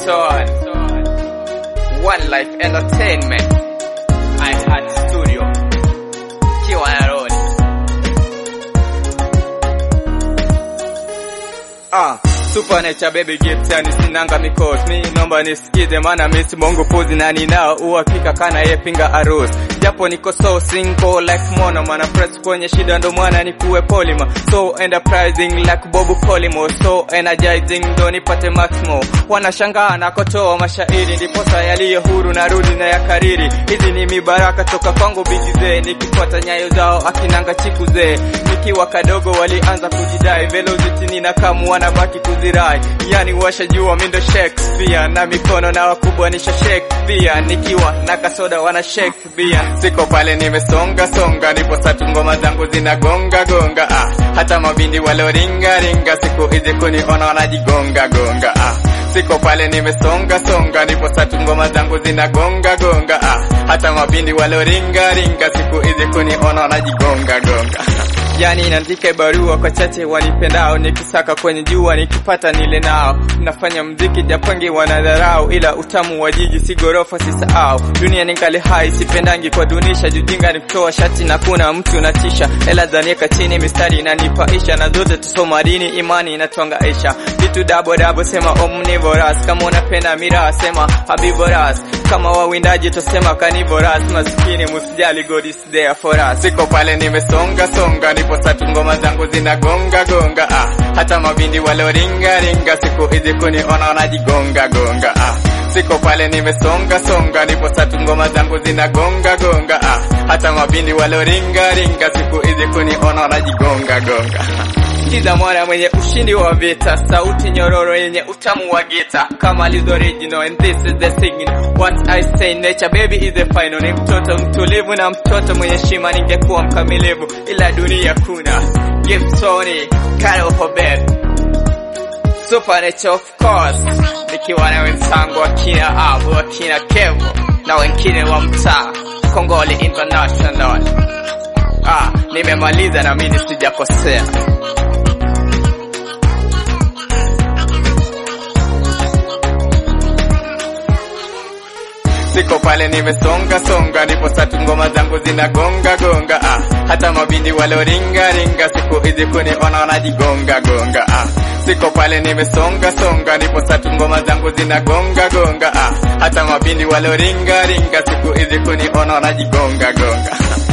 son. One Life Entertainment. I had studio. Kiwa Nairobi. Ah, Super Nature baby gifts yani sinanga mikosi mi nomba nisikize maana misi mongo puzi na ninao uhakika kana yepinga harusi japo niko so single like mono mana press kwenye shida ndo mwana nikuwe polymer so enterprising like bobu polimo so energizing ndo nipate maximo wanashangaa nakotoa mashairi ndiposa yaliyo huru na rudi na yakariri hizi ni mibaraka toka kwangu bigizee nikifuata nyayo zao akinanga chikuzee nikiwa kadogo walianza kujidai velocity nina kamu wanabaki kuzirai yani washajua mindo Shakespeare na mikono na wakubwa nisha Shakespeare nikiwa na kasoda wana Shakespeare siko pale nimesonga songa nipo satu ngoma zangu zinagonga gonga ah hata mabindi waloringa ringa siku hizi kuniona wanajigonga gonga ah siko pale nimesonga songa nipo satu ngoma zangu zinagonga gonga ah hata mabindi waloringa ringa siku hizi kuniona wanajigonga gonga yani naandika barua kwa chache wanipendao nikisaka kwenye jua nikipata nile nao nafanya mziki japangi wanadharau ila utamu wa jiji si gorofa sisahau dunia ningali hai sipendangi kwa dunisha jujinga ni kutoa shati na kuna mtu natisha hela zanieka chini mistari inanipaisha na zote tusoma dini imani inatuangaisha vitu dabo dabo sema omnivorous kama unapenda miraa sema habivoras kama wawindaji tosema carnivorous maskini musijali god is there for us siko pale nimesonga songa nipo satu ngoma zangu zinagonga gonga ah hata mabindi waloringa ringa siku hizi kuniona wanajigonga gonga ah siko pale nimesonga songa nipo satu ngoma zangu zinagonga gonga ah hata mabindi waloringa ringa siku hizi kuniona wanajigonga gonga Sikiza mwana mwenye ushindi wa vita, sauti nyororo yenye utamu wa gita, kama lizo original and this is the signal. What I say nature baby is the final. Ni mtoto mtulivu na mtoto mwenye shima, ningekuwa mkamilivu ila dunia kuna Gibsoni, Carol Hobet, Super Nature of course, nikiwa na wenzangu akina Abu, akina Kevo na wengine wa mtaa Kongole International. Ah, nimemaliza na mimi sijakosea. siko pale nimesonga songa nipo satu ngoma zangu zinagonga gonga ah hata mabindi waloringa ringa siku hizi kuniona wanajigonga gonga ah siko pale nimesonga songa nipo satu ngoma zangu zinagonga gonga ah hata mabindi waloringa ringa siku hizi kuniona wanajigonga gonga